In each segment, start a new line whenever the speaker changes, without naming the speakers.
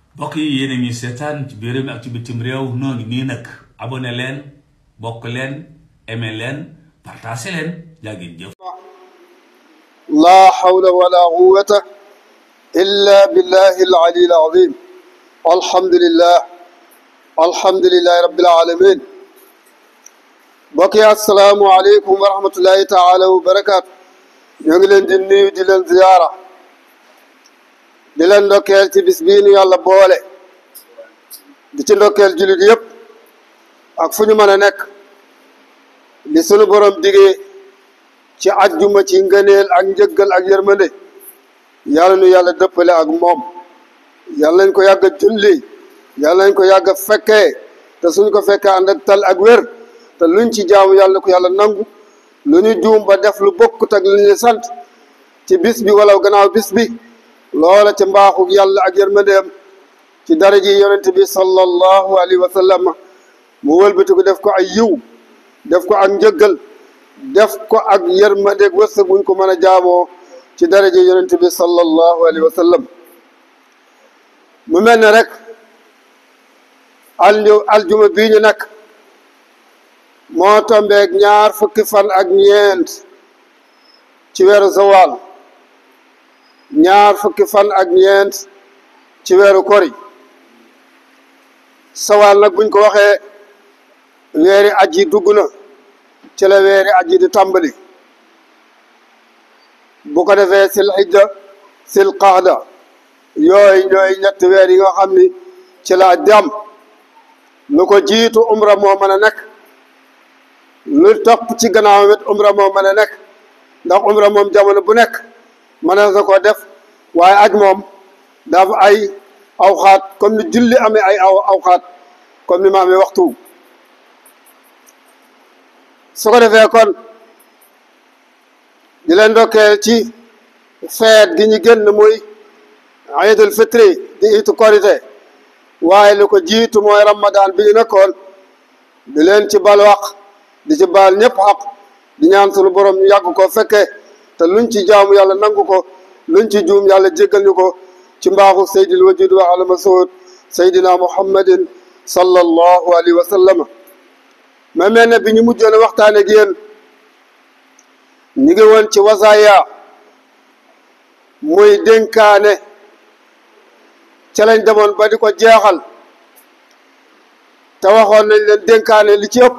mbokk yi yéen a ngi seetaan ci biir réew mi ak ci bitim réew noo ngi nii nag abonné leen bokk leen aimé leen partagé leen jaa ngeen jëf
لا حول ولا قوة إلا بالله العلي العظيم الحمد لله الحمد لله رب العالمين بقي السلام عليكم ورحمة الله تعالى وبركاته ñu leen di nuyu di leen ziyaara di leen ndokkeel ci bis bii nu yàlla boole di ci ndokkeel jullit yëpp ak fu ñu mën a nekk di sunu borom digee ci ajjuma ci ngëneel ak njëggal ak yërmande yàlla nu yàlla dëppale ak moom yàlla nañ ko yàgg a julli yàlla nañ ko yàgg a fekkee te suñ ko fekkee ànd ak tal ak wér te luñ ci jaamu yàlla ko yàlla nangu lu ñu juum ba def lu bokkut ak lu ñu sant ci bis bi wala gannaaw bis bi loola ci mbaaxu yàlla ak yërmandeem ci daraji yonent bi sallallahu alayhi wa sallam mu wëlbati ko def ko ay yiw def ko ak njëggal def ko ak yërmandeeg wërsëg buñ ko mën a jaamoo ci daraja yonent bi sallallahu alayhi wa sallam mu mel ne rek alju aljuma bii ñu nekk moo tombeeg ñaar fukki fan ak ñeent ci weeru zawal ñaar fukki fan ak ñeent ci weeru kori sawal nag buñ ko waxee weeri aj yi dugg na ci la weeri aji di tàmbali bu ko defee sil xijja sil qaada yooyu ñooy ñetti weer yi nga xam ni ci la aj di am lu ko jiitu umra moo mën a nekk lu topp ci gannaawam it umra moo mën a nekk ndax umra moom jamono bu nekk mën na ko def waaye aj moom dafa ay awxaat comme ni julli amee ay aw awxaat comme ni ma amee waxtu su ko defee kon di leen ndokkeel ci feet gi ñu génn muy iidul fitri di itu korite waaye lu ko jiitu mooy ramadan bi ñu nekkoon di leen ci bal wax di ci baal ñëpp xaq di ñaan sunu borom ñu yàgg ko fekke te luñ ci jaamu yàlla nangu ko luñ ci juum yàlla jéggal ñu ko ci mbaaxu saydil wajud wa alama sood saydina muhammadin sallallahu alayhi wa sallama ma mel ne bi ñu mujjoon waxtaan ak yéen ñu ngi woon ci wasaaya muy dénkaane ca lañ demoon ba di ko jeexal te waxoon nañ leen dénkaane li ci ëpp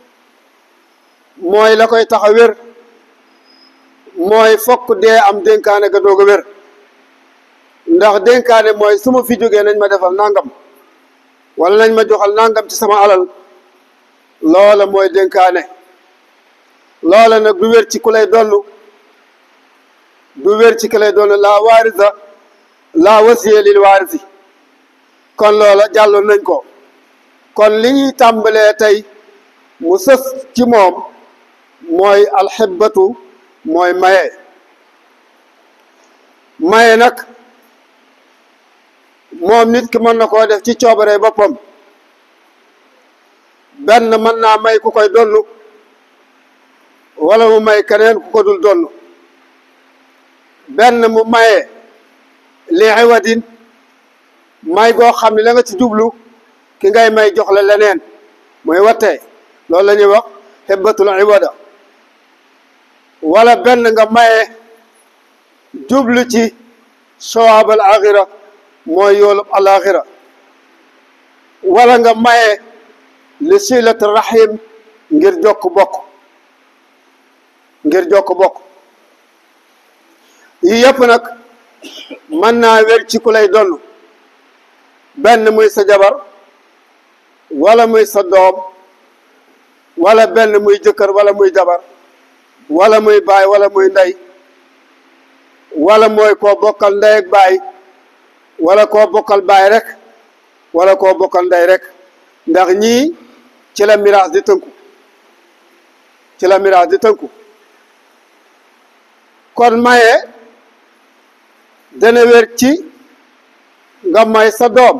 mooy la koy tax a wér mooy fokk dee am dénkaane ga doog a wér ndax dénkaane mooy su ma fi jógee nañ ma defal nangam wala nañ ma joxal nangam ci sama alal loola mooy dénkaane loola nag du wér ci ku lay donnu du wér ci ku lay donnu laa waarisa laa wasiye lil waarisi kon loola jàlloon nañ ko kon li ñuy tàmbalee tey mu sës ci moom mooy alxibbatu mooy maye maye nag moom nit ki mën na koo def ci coobare boppam benn mën naa may ku koy donnu wala mu may keneen ku ko dul donnu benn mu maye li iwadin may goo xam ne la nga ci jublu ki ngay may jox la leneen mooy wattee loolu la ñuy wax xibbatul iwada wala benn nga maye jublu ci sawaab al axira mooy yoolub al axira wala nga maye li silat rahim ngir jokk bokk ngir jokk bokk yii yëpp nag mën naa wér ci ku lay donn benn muy sa jabar wala muy sa doom wala benn muy jëkkër wala muy jabar wala muy baay wala muy ndey wala mooy koo bokkal ndey ak baay wala koo bokkal baay rek wala koo bokkal ndey rek ndax ñii ci la miraas di tënku ci la miraas di tënku kon maye dana wér ci nga may sa doom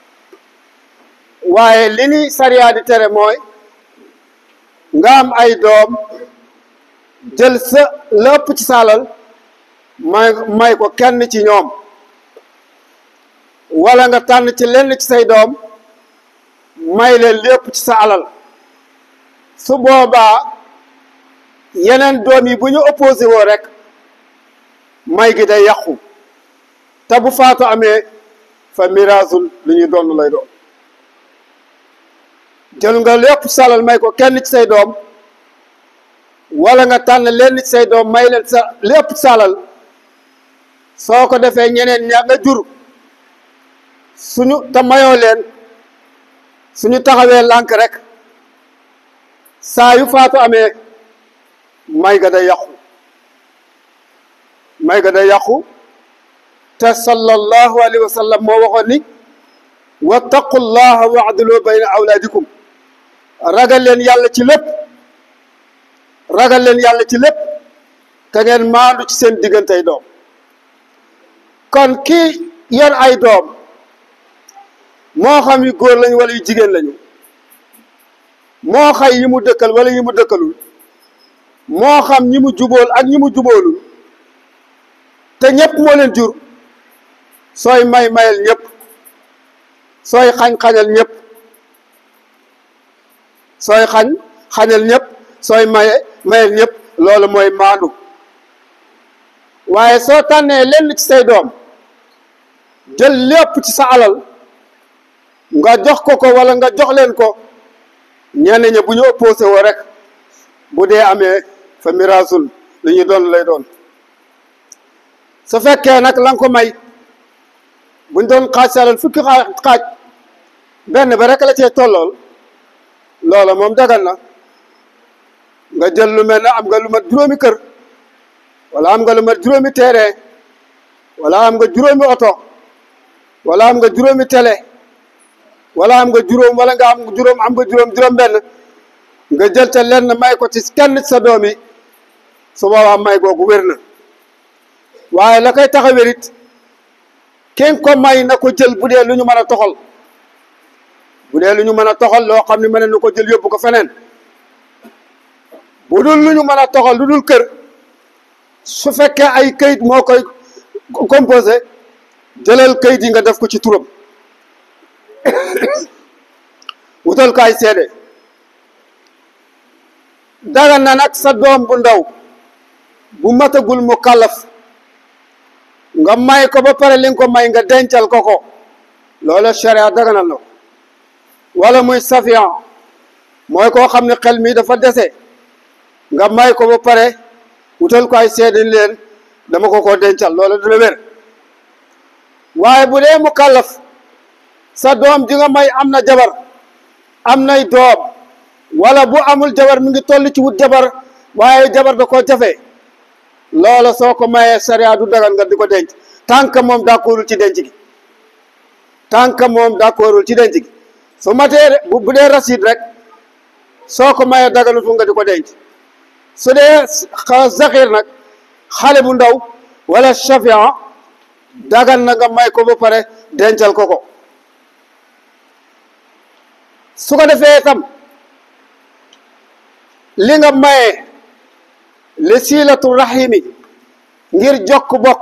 waaye li ni sariya di tere mooy nga am ay doom jël sa lépp ci saalal may may ko kenn ci ñoom wala nga tànn ci lenn ci say doom may leen lépp ci sa alal su boobaa yeneen doom yi bu ñu opposé woo rek may gi day yàqu te bu faatu amee fa miraasul lu ñuy doon lay doon jël nga lépp salal may ko kenn ci say doom wala nga tànn lenn ci say doom may leen sa lépp salal soo ko defee ñeneen ña nga jur suñu te mayoo leen suñu taxawee lànk rek saa yu faatu amee may ga day yàqu may ga day yàqu te sallallahu alayhi wa sallam moo waxoon ni wattaqullaha waadlu bayna awlaadikum ragal leen yàlla ci lépp ragal leen yàlla ci lépp te ngeen maandu ci seen diggantey doom kon kii yor ay doom moo xam yu góor lañu wala yu jigéen lañu moo xay yi mu dëkkal wala yi mu dëkkalul moo xam ñi mu jubóol ak ñi mu jubóolul te ñépp moo leen jur sooy may mayal ñépp sooy xañ xañal ñépp sooy xañ xañal ñépp sooy maye mayal ñépp loolu mooy maandu waaye soo tànnee lenn ci say doom jël lépp ci sa alal nga jox ko ko wala nga jox leen ko ñenn ñi bu ñu opposé woo rek bu dee amee fa miraasul li ñu doon lay doon su fekkee nag la nga ko may buñ doon xaaj sa alal fukki xaaj benn ba rek la cee tollool loola moom dagal na nga jël lu mel ne am nga lu mat juróomi kër wala am nga lu mat juróomi terrain wala am nga juróomi oto wala am nga juróomi télé wala am nga juróom wala nga am juróom am nga juróom juróom benn nga jël te lenn may ko ci kenn ci sa doom yi su boobaa may googu wér na waaye la koy tax a wérit kenn ko may na ko jël bu dee lu ñu mën a toxal bu dee lu ñu mën a toxal loo xam ne mën na ko jël yóbbu ko feneen bu dul lu ñu mën a toxal lu dul kër su fekkee ay kayit moo koy composé jëlal kayit yi nga def ko ci turam wutal ko ay seede daga na nag sa doom bu ndaw bu matagul mu kàllaf nga may ko ba pare li nga ko may nga dencal ko ko loola sharia daganal na ko wala muy safian mooy koo xam ne xel mi dafa dese nga may ko ba pare wutal ko ay seede leen dama ko ko dencal loola dina wér waaye bu dee mu kàllaf sa doom ji nga may am na jabar am nay doom wala bu amul jabar mi ngi toll ci wut jabar waaye jabar da koo jafe loola soo ko mayee sariya du dagan nga di ko denc tant que moom d'accordul ci denc gi tant que moom d'accordul ci denc gi su matee bu dee rasid rek soo ko mayee daganul fu nga di ko denc su dee zaxir nag xale bu ndaw wala chafian dagan na nga may ko ba pare dencal ko ko su ko defee itam li nga maye li silatu rahimi ngir jokk bokk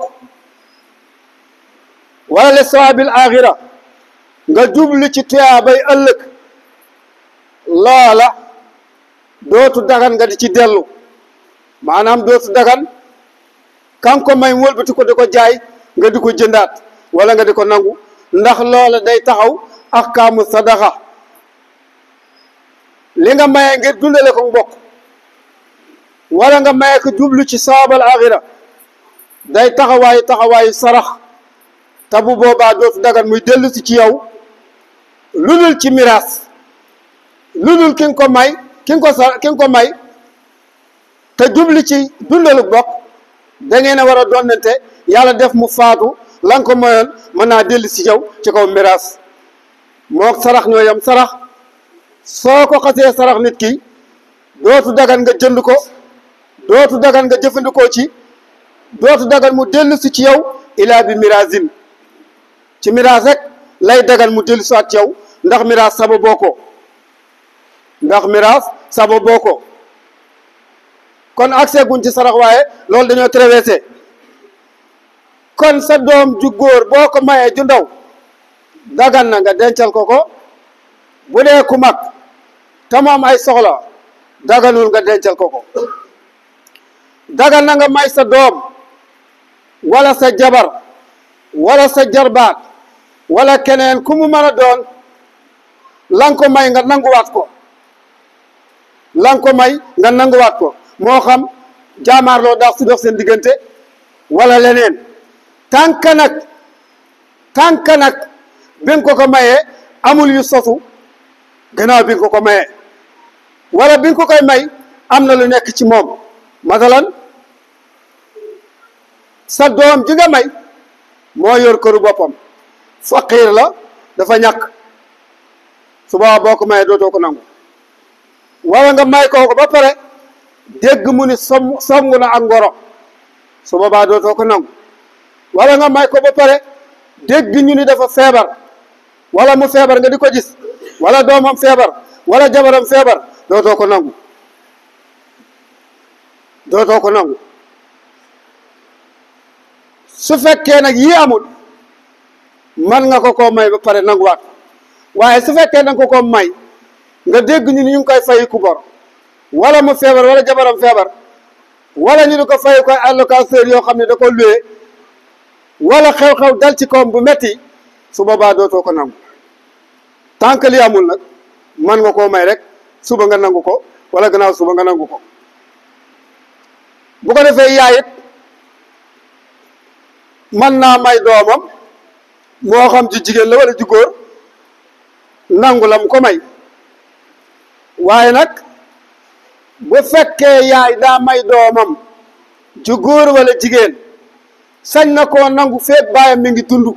wala li sawabil axira nga jublu ci tuyaabay ëllëg loola dootu dagan nga di ci dellu maanaam dootu dagan kan ko may wëlbati ko di ko jaay nga di ko jëndaat wala nga di ko nangu ndax loola day taxaw ahkaamu sadaxa li nga maye ngir dundale ko mbokk wala nga maye ko jublu ci saabal axira day taxawaayu taxawaayu sarax te bu boobaa dootu dagan muy dellu si ci yow lu dul ci miraas lu dul ki nga ko may ki nga ko sa ki nga ko may te jubli ci dundalu bokk da ngeen a war a donnante yàlla def mu faatu la nga ko mayoon mën naa dellu si yow ci kaw miraas moo sarax ñoo yam sarax soo ko xasee sarax nit ki dootu dagan nga jënd ko dootu dagan nga jëfandikoo ci dootu dagan mu dellu si ci yow ilaa bi miraasin ci miraas rek lay dagan mu dellu si waat ci yow ndax miraas sababoo ko ndax miraas sababoo ko kon accès guñ ci sarax waaye loolu dañoo traversé kon sa doom ju góor boo ko mayee ju ndaw dagan na nga dencal ko ko bu dee ku mag te moom ay soxla daganul nga dencal ko ko dagan na nga may sa doom wala sa jabar wala sa jarbaat wala keneen ku mu mën a doon lan ko may nga nanguwaat ko lan ko may nga nanguwaat ko moo xam jaamaarloo daax su dox seen diggante wala leneen tànk nag tànk nag bi nga ko ko mayee amul yu sosu gannaaw bi nga ko ko mayee wala bi nga ko koy may am na lu nekk ci moom masalan sa doom ji nga may moo yor këru boppam faqiir la dafa ñàkk su boobaa boo ko mayee dootoo ko nangu wala nga may koo ko ba pare dégg mu ni som songu na ak ngoro su boobaa dootoo ko nangu wala nga may ko ba pare dégg ñu ni dafa feebar wala mu feebar nga di ko gis wala doomam feebar wala jabaram feebar dootoo ko nangu dootoo ko nangu su fekkee nag yii amul man nga ko koo may ba pare nanguwaat waaye su fekkee nanga ko koo may nga dégg ñu ni ñu ngi koy fay ku bor wala mu feebar wala jabaram feebar wala ñu di ko fay koy allocateur yoo xam ne da ko luwee wala xew-xew dal ci kawam bu metti su boobaa dootoo ko nangu tant que li amul nag man nga koo may rek suba nga nangu ko wala gannaaw suba nga nangu ko bu ko defee yaay it mën naa may doomam moo xam ci jigéen la wala ci góor nangu la mu ko may waaye nag bu fekkee yaay daa may doomam ci góor wala jigéen sañ na koo nangu feeg baayam mi ngi dund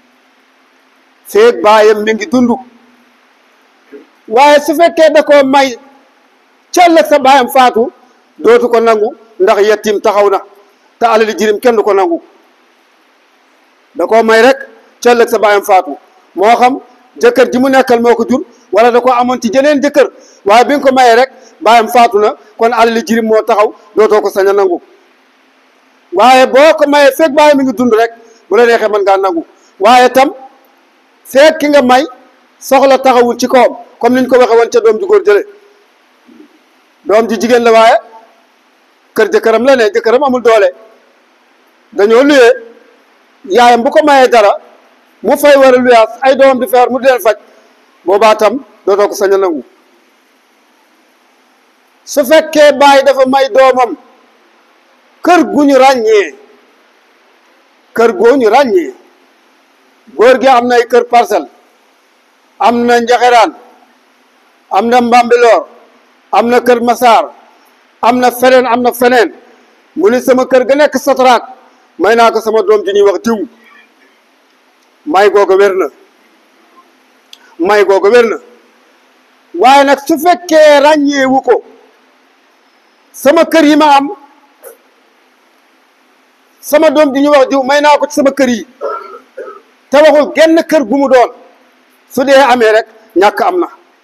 feeg baayam mi ngi dund waaye su fekkee da koo may cell sa baayam faatu dootu ko nangu ndax yettim taxaw na te alali jirim kenn du ko nangu da koo may rek cell sa baayam faatu moo xam jëkkër ji mu nekkal moo ko jur wala da ko amoon ci jeneen jëkkër waaye bi nga ko mayee rek baayam faatu na kon alali jirim moo taxaw dootoo ko sañ a nangu waaye boo ko mayee fekk baayam mi ngi dund rek bu la neexee mën ngaa nangu waaye tam fekk ki nga may soxla taxawul ci kawam comme niñ ko waxee woon ca doom ju góor jële doom ji jigéen la waaye kër jëkkëram la ne jëkkëram amul doole dañoo luyee yaayam bu ko mayee dara mu fay war a luyaas ay doomam di feebar mu di leen faj boobaa tam dootoo ko sañ a nangu su fekkee baay dafa may doomam kër gu ñu ràññee kër goo ñu ràññee góor gi am na ay kër parcelle am na njaxeraan am na mbambiloor am na kër masaar am na feneen am na feneen mu ni sama kër ga nekk sotraak may naa ko sama doom ji ñuy wax diw may googa wér na may googa wér na waaye nag su fekkee ràññeewu ko sama kër yi ma am sama doom ji ñuy wax diw may naa ko ci sama kër yi te waxul genn kër gu mu doon su dee amee rek ñàkk am na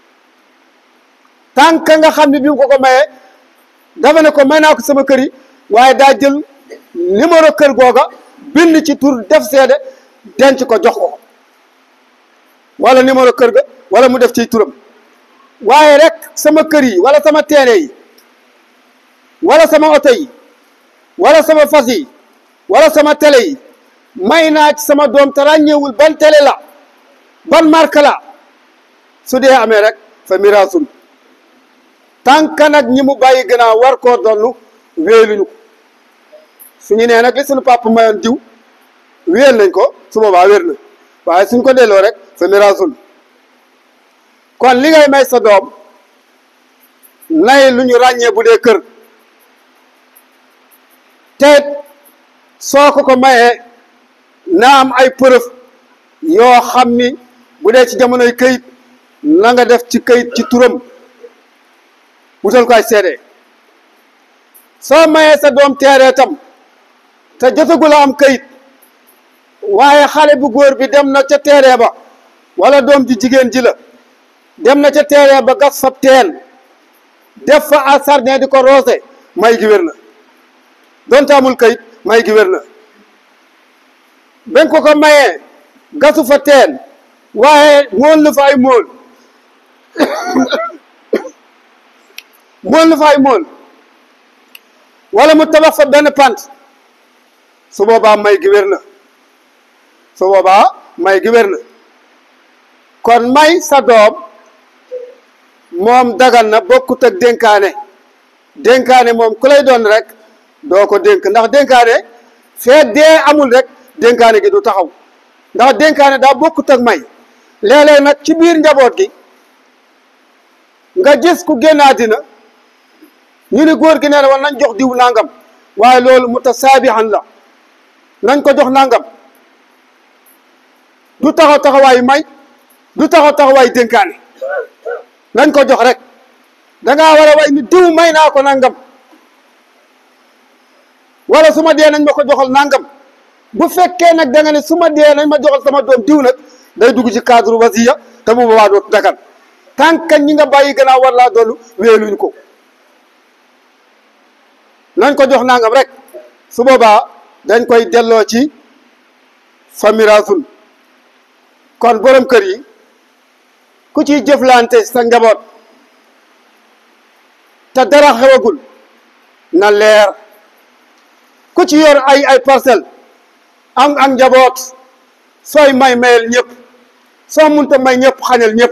tànk nga xam ne bi mu ko ko mayee dafa ne ko may naa ko sama kër yi waaye daa jël numéro kër googa bind ci tur def seede denc ko jox ko wala numéro kër ga wala mu def ci turam waaye rek sama kër yi wala sama teere yi wala sama oto yi wala sama fas yi wala sama télé yi may naa ci sama doom te ràññeewul ban télé la ban marque la su dee amee rek fa miraasun tànk nag ñi mu bàyyi gannaaw war koo donnu wéeluñu ko suñu nee nag li suñu papa mayoon diw wéel nañ ko su boobaa wér na waaye suñ ko delloo rek fa miraasun kon li ngay may sa doom nay lu ñu ràññee bu dee kër te soo ko ko mayee na am ay preuve yoo xam ni bu dee ci jamonoy këyit na nga def ci këyit ci turam wutal ko ay seede soo mayee sa doom teeree tam te jotagul a am këyit waaye xale bu góor bi dem na ca teeree ba wala doom ji jigéen ji la dem na ca teeree ba gas fab teen def fa a sardin di ko roose may gi wér na donte amul këyit may gi wér na ben ko ko mayee gasu fa teen waaye mool lu fa ay mool mool lu fa ay mool wala mu tabax fa benn pant su boobaa may gi wér na su boobaa may gi wér na kon may sa doom moom dagan na bokkut ak dénkaane dénkaane moom ku lay doon rek doo ko dénk ndax dénkaane fee dee amul rek dénkaane gi du taxaw ndax dénkaane daa bokkut ak may léeg-léeg nag ci biir njaboot gi nga gis ku génn àddina ñu ni góor gi nee na war nañ jox diw nangam waaye loolu mutasaabihan la nañ ko jox nangam du taxaw taxawaayu may du taxaw taxawaayu dénkaane nañ ko jox rek dangaa war a way ni diw may naa ko nangam wala su ma dee nañ ma ko joxal nangam bu fekkee nag da nga ne su ma dee nañ ma joxal sama doom diw nag day dugg ci cadre wasiya te bu boobaa dootu dagan tant que ñi nga bàyyi gannaaw war laa doolu weeluñ ko nañ ko jox nangam rek su boobaa dañ koy delloo ci famirasul kon borom kër yi ku ciy jëflante sa njaboot te dara xewagul na leer ku ci yor ay ay parcelle am am njaboot sooy may mayel ñëpp soo munta may ñëpp xañal ñëpp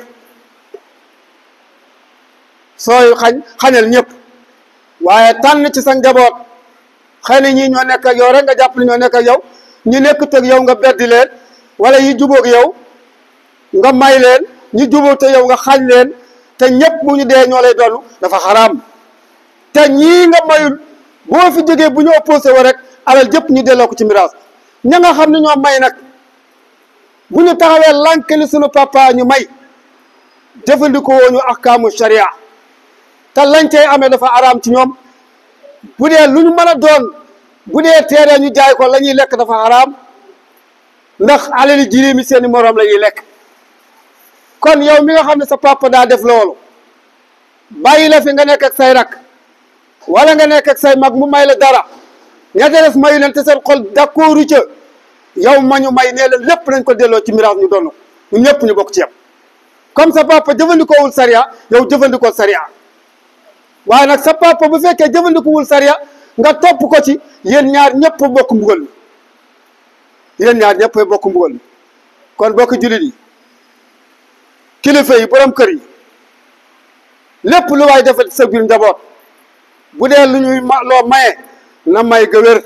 sooy xañ xañal ñëpp waaye tànn ci sa njaboot xëy na ñii ñoo nekk ak yow rek nga jàpp ne ñoo nekk ak yow ñu nekkut ak yow nga beddi leen wala yi jubóog yow nga may leen ñu jubóog te yow nga xañ leen te ñëpp bu ñu dee ñoo lay dollu dafa xaraam te ñii nga mayul boo fi jógee bu ñu opposé wa rek alal jëpp ñu delloo ko ci miraas ña nga xam ne ñoo may nag bu ñu taxawee lànk li sunu papa ñu may jëfandikoo woo ñu ahkaamu sharia te lañ cay amee dafa araam ci ñoom bu dee lu ñu mën a doon bu dee teeree ñu jaay ko la ñuy lekk dafa araam ndax alali jirim mi seeni moroom la ñuy lekk kon yow mi nga xam ne sa papa daa def loolu bàyyi la fi nga nekk ak say rak wala nga nekk ak say mag mu may la dara ñette des mayu leen te seen xol d'accordu ca yow ma ñu may nee la lépp nañ ko delloo ci miraas ñu doon ñu ñëpp ñu bokk ci yam comme sa papa jëfandikoowul sariya yow jëfandikoo sariya waaye nag sa papa bu fekkee jëfandikoowul sariya nga topp ko ci yéen ñaar ñëpp bokk mbugal mi yéen ñaar ñëpp bokk mbugal mi kon bokk jullit yi kilifa yi borom kër yi lépp lu waay defal sa biir njaboot bu dee lu ñuy ma loo maye na may ga wér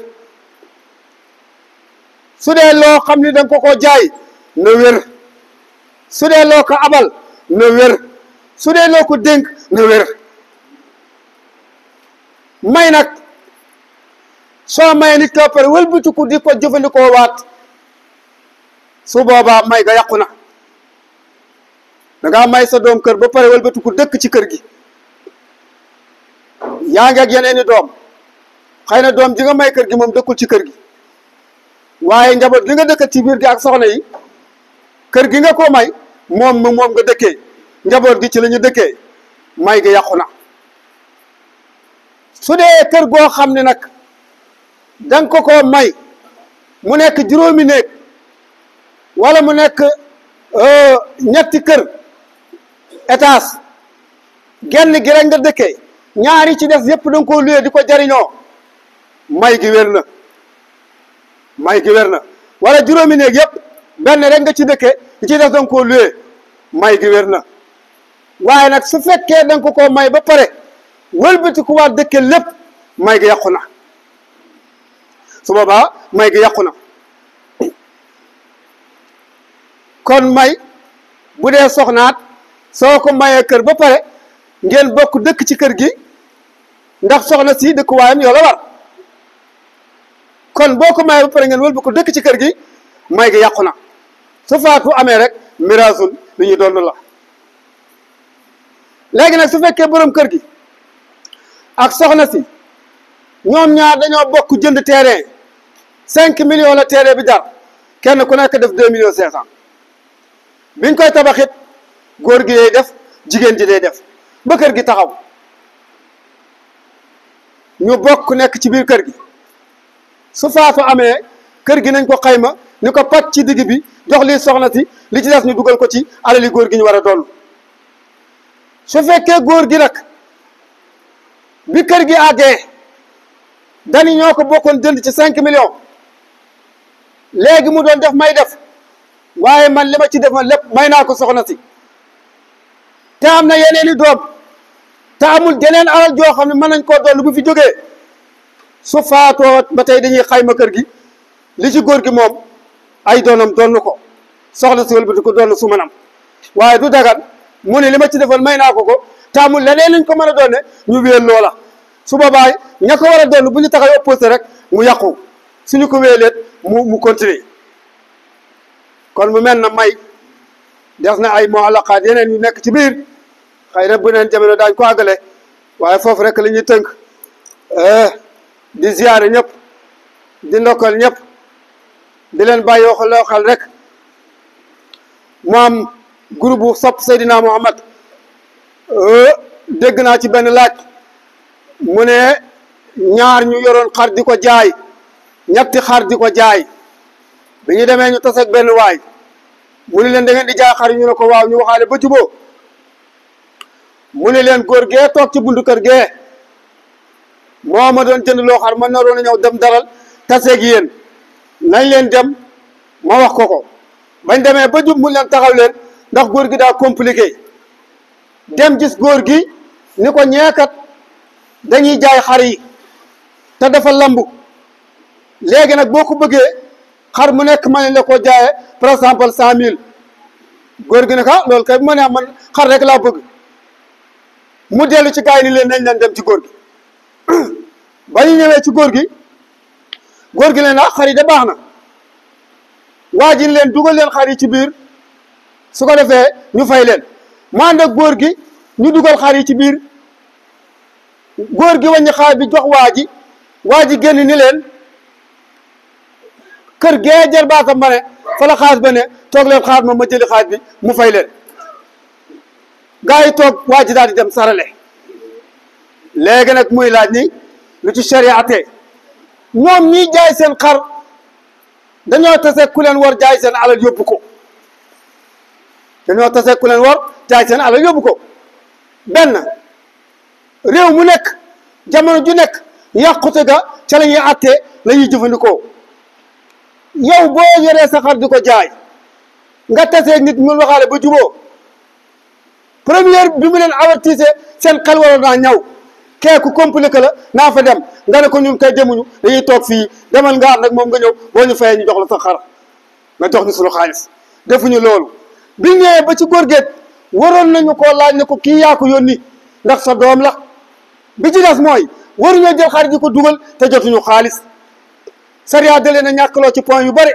su dee loo xam ni danga ko ko jaay na wér su dee loo ko abal na wér su dee loo ko dénk na wér may nag soo maye nit ko pare wëlbatiku di ko jëfandikoo waat su boobaa may ga yàqu na dangaa may sa doom kër ba pare wëlbatiku dëkk ci kër gi yaa ngi ak yeneen i doom xëy na doom ji nga may kër gi moom dëkkul ci kër gi waaye njaboot gi nga dëkk ci biir gi ak soxna yi kër gi nga ko may moom mu moom nga dëkkee njaboot gi ci la ñu dëkkee may gi yàqu na su dee kër goo xam ne nag danga ko ko may mu nekk juróomi néeg wala mu nekk ñetti kër étage genn gi rek nga dëkkee ñaari ci des yëpp da nga koo luyee di ko jariñoo may gi wér na may gi wér na wala juróomi néeg yëpp benn rek nga ci dëkke di ci des da nga koo luyee may gi wér na waaye nag su fekkee da nga ko koo may ba pare wëlbati ku waat dëkke lépp may gi yàqu na su boobaa may gi yàqu na kon may bu dee soxnaat soo ko mayee kër ba pare ngeen bokk dëkk ci kër gi ndax soxna si dëkkuwaayam yoo la war kon boo ko mayee ba pare ngeen wëlba ko dëkk ci kër gi may gi yàqu na su faatu amee rek miraasul li ñu doon la léegi nag su fekkee borom kër gi ak soxna si ñoom ñaar dañoo bokk jënd terrain cinq millions la terrain bi jar kenn ku nekk def deux millions cinq cent biñ koy tabaxit góor gi day def jigéen ji day def ba kër gi taxaw ñu bokk nekk ci biir kër gi su faatu amee kër gi nañ ko xayma ni ko pat ci digg bi jox lii soxna si li ci des ñu dugal ko ci alali góor gi ñu war a doon su fekkee góor gi nag bi kër gi àggee dani ñoo ko bokkoon jënd ci cinq millions léegi mu doon def may def waaye man li ma ci defoon lépp may naa ko soxna si te am na yeneen i doom te amul jeneen alal joo xam ne mën nañ koo dolli bu fi jógee su faatoo ba tey dañuy xayma kër gi li ci góor gi moom ay doonam donn ko soxna si wëlbati ko donn su manam waaye du dagan mu ne li ma ci defoon may naa ko ko te amul leneen lañ ko mën a doonne ñu wéel loola su boobaa ña ko war a donn bu ñu taxay opposé rek mu yàqu suñu ko wéeleet mu mu continuer kon mu mel na may des na ay muallaqaat yeneen yu nekk ci biir xëy na bu neen jamono daañ ko àggale waaye foofu rek la ñuy tënk di ziyaare ñëpp di ndokkal ñëpp di leen bàyyi waxal xel rek mu am groupe bu sopp Seydina Muhammad dégg naa ci benn laaj mu ne ñaar ñu yoroon xar di ko jaay ñetti xar di ko jaay bi ñu demee ñu taseeg benn waay mu ne leen da ngeen di jaay xar ñu ne ko waaw ñu waxaale ba juboo mu ne leen góor gee toog ci buntu kër gee moo ma doon jënd loo xar man naroon a ñëw dem dalal taseeg yéen nañ leen dem ma wax ko ko bañ demee ba jub mu leen taxaw leen ndax góor gi daa compliqué dem gis góor gi ni ko ñeekat dañuy jaay xar yi te dafa lambu léegi nag boo ko bëggee xar mu nekk ma ne la ko jaayee par exemple cent mille góor gi ne ka loolu kay bu ma nee man xar rek laa bëgg mu dellu ci gaay ni leen nañ leen dem ci góor gi ba ñu ñëwee ci góor gi góor gi leen ah xar yi de baax na waa ji leen dugal leen xar yi ci biir su ko defee ñu fay leen mu ànd ak góor gi ñu dugal xar yi ci biir góor gi wàññi xaar bi jox waa ji waa ji génn ni leen kër gee jër baatam ma ne fa la xaas ba ne toog leen xaar ma ma jëli xaas bi mu fay leen gaa yi toog waa ji daal di dem sarale léegi nag muy laaj ni lu ci shariate ñoom ñiy jaay seen xar dañoo tase ku leen war jaay seen alal yóbbu ko dañoo tase ku leen war jaay seen alal yóbbu ko benn réew mu nekk jamono ju nekk yàqute ga ca la ñuy attee la ñuy jëfandikoo yow boo yoree sa xar di ko jaay nga tasee nit mu waxaale ba juboo première bi mu leen avertise seen xel waroon naa ñaw kee ku compliqué la naa fa dem nga ne ko ñun kay demuñu dañuy toog fii demal nga ànd ak moom nga ñëw boo ñu fayee ñu jox la sa xar nga jox ñu suñu xaalis defuñu loolu bi ñëwee ba ci góorgéet waroon nañu koo laaj ne ko kii yaa ko yónni ndax sa doom la bi ci des mooy waruñoo jël xar di ko dugal te jotuñu xaalis sariya da leen a ñàkkaloo ci point yu bëri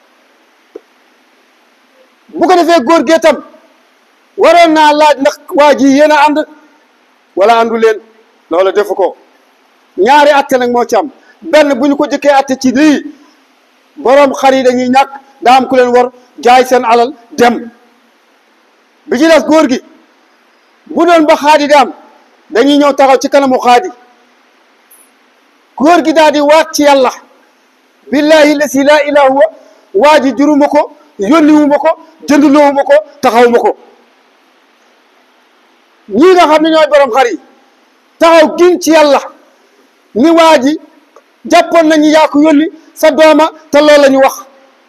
bu ko defee góor gee tam waroon naa laaj ndax waa ji yéen a ànd wala àndu leen loola defu ko ñaari atte nag moo ci am benn bu ñu ko jëkkee atte ci lii boroom xar yi dañuy ñàkk daa am ku leen war jaay seen alal dem bi ci des góor gi bu doon ba xaadi di am dañuy ñëw taxaw ci kanamu xaadi góor gi daal di waat ci yàlla billahi lasi laa ilaha huwa waa ji juruma ko yónniwuma ko jëndloowuma ko taxawuma ko ñii nga xam ne ñooy borom xar yi taxaw gin ci yàlla ni waa ji jàppoon nañu yaa ko yónni sa dooma te loolu la ñu wax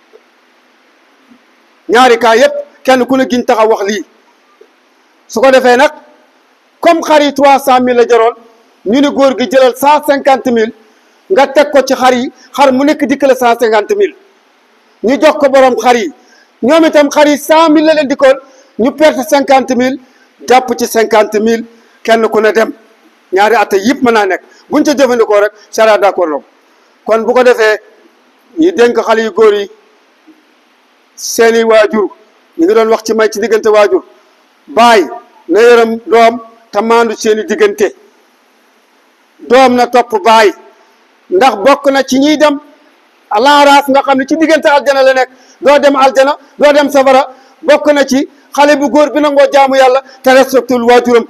ñaari kaa yépp kenn ku ne giñ taxaw wax lii su ko defee nag comme xar yi trois cent mille la jaroon ñu ne góor gi jëlal cent cinquante mille nga teg ko ci xar yi xar mu nekk dikkale cent cinquante mille ñu jox ko borom xar yi ñoom itam xar yi cent mille la leen dikkoon ñu perte cinquante mille jàpp ci cinquante mille kenn ku ne dem ñaari atte yëpp mën naa nekk buñ ca jëfandikoo rek sariya d'accord na kon bu ko defee ñu dénk xale yu góor yi seeni waajur ñu ngi doon wax ci may ci diggante waajur baay na yërëm doom te maandu seeni diggante doom na topp baay ndax bokk na ci ñiy dem alaaraaf nga xam ne ci diggante aljana la nekk doo dem aljana doo dem safara bokk na ci xale bu góor bi nangoo jaamu yàlla te respectul waajuram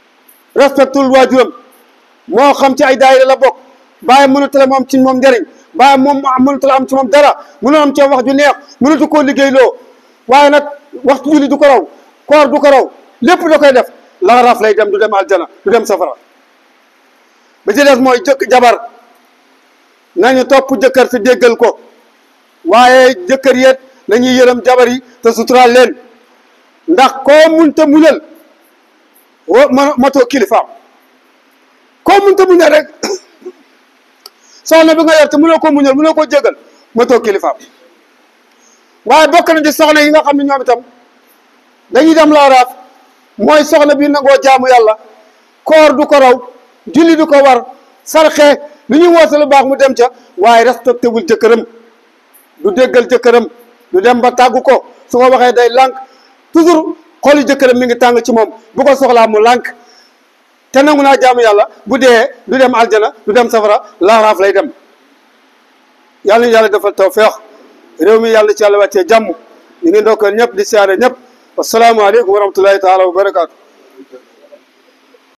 respectul waajuram moo xam ci ay daayira la bokk bàyyi mënut la moom ci moom njëriñ waaye moom mënatul am ci moom dara mënul am ci wax ju neex mënatu koo liggéeyloo waaye nag waxtu julli du ko raw koor du ko raw lépp da koy def laxaraaf lay dem du dem aljana du dem safara ba ci des mooy jëkk jabar nañu topp jëkkër te déggal ko waaye jëkkër yeet nañuy yërëm jabar yi te suturaal leen ndax koo munta muñal wo ma matoo kilifaam koo munta muñal rek soxna bi nga yor te mënoo ko muñal mënoo ko jégal matoo kilifaam waaye bokk na ci soxna yi nga xam ne ñoom itam dañuy dem laaraaf mooy soxna bi nangoo jaamu yàlla koor du ko raw julli du ko war sarxe lu ñuy woote lu baax mu dem ca waaye respecté wul jëkkëram du déggal jëkkëram du dem ba tàggu ko su ko waxee day lànk toujours xooli jëkkëram mi ngi tàng ci moom bu ko soxlaa mu lànk te nangu naa jaamu yàlla bu dee du dem aljana du dem safara laaraaf lay dem yàlla ñu yàlla defal tawfeex réew mi yàlla ci yàlla wàccee jàmm ñu ngi ndokkeel ñëpp di siyaare ñëpp wasalaamualeykum wa rahmatullahi taala wa barakaatu